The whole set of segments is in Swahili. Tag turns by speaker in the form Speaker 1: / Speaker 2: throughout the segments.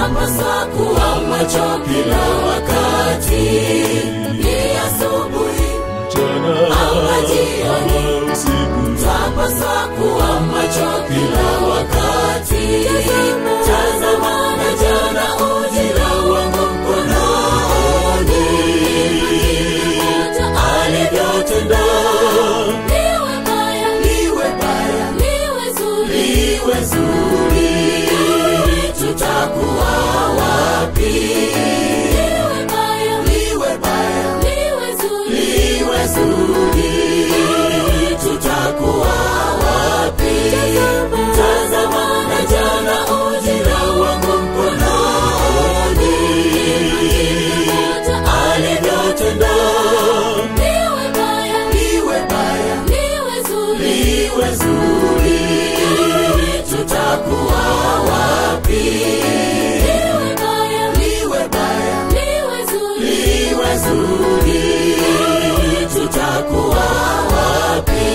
Speaker 1: twapaswa kuwa macho kila wakati ni asubuhi
Speaker 2: mchana
Speaker 1: Ama jioni.
Speaker 2: ama usiku
Speaker 1: twapaswa kuwa macho kila wakati tazama na jana ujira wangu mkononi alivyotenda liwe baya liwe zuri tutakuwa wapi liwe baya liwe zuri tutakuwa wapi tazama na jana ujira wangu mkononi alivyotenda liwe baya liwe zuri tutakuwa wapi liwe baya liwe zuri tutakuwa wapi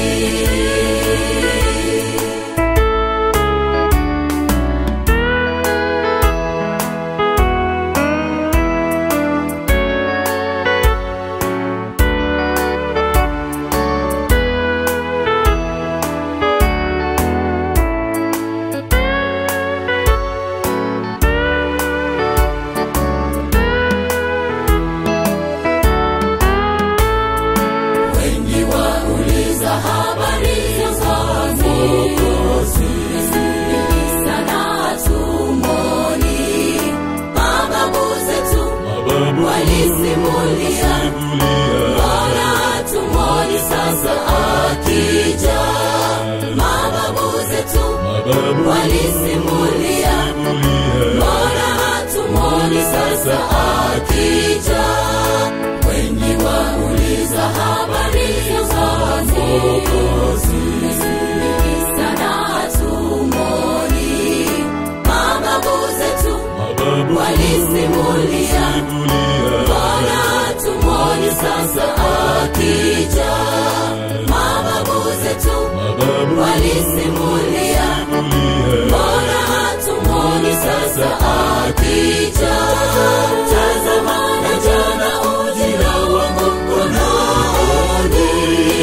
Speaker 1: wengi wauliza habari za Mwokozi sana tumoni mababu zetu
Speaker 2: mababu
Speaker 1: walisimulia
Speaker 2: simulia
Speaker 1: Bwana tumoni sasa akija mababu zetu
Speaker 2: mababu
Speaker 1: walisimulia
Speaker 2: simulia
Speaker 1: Bwana hatumoni sasa akija wengi wauliza habari za Mwokozi sana hatumoni mababu zetu
Speaker 2: mababu
Speaker 1: walisimulia
Speaker 2: simulia
Speaker 1: Bwana hatumoni sasa akija mababu zetu
Speaker 2: mababu
Speaker 1: walisimulia
Speaker 2: simulia
Speaker 1: Bwana hatumoni sasa akija tazama na jana ujira wangu mkononi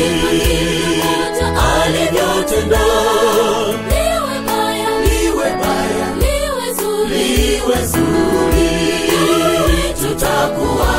Speaker 1: alivyotenda liwe baya liwe zuri tutakuwa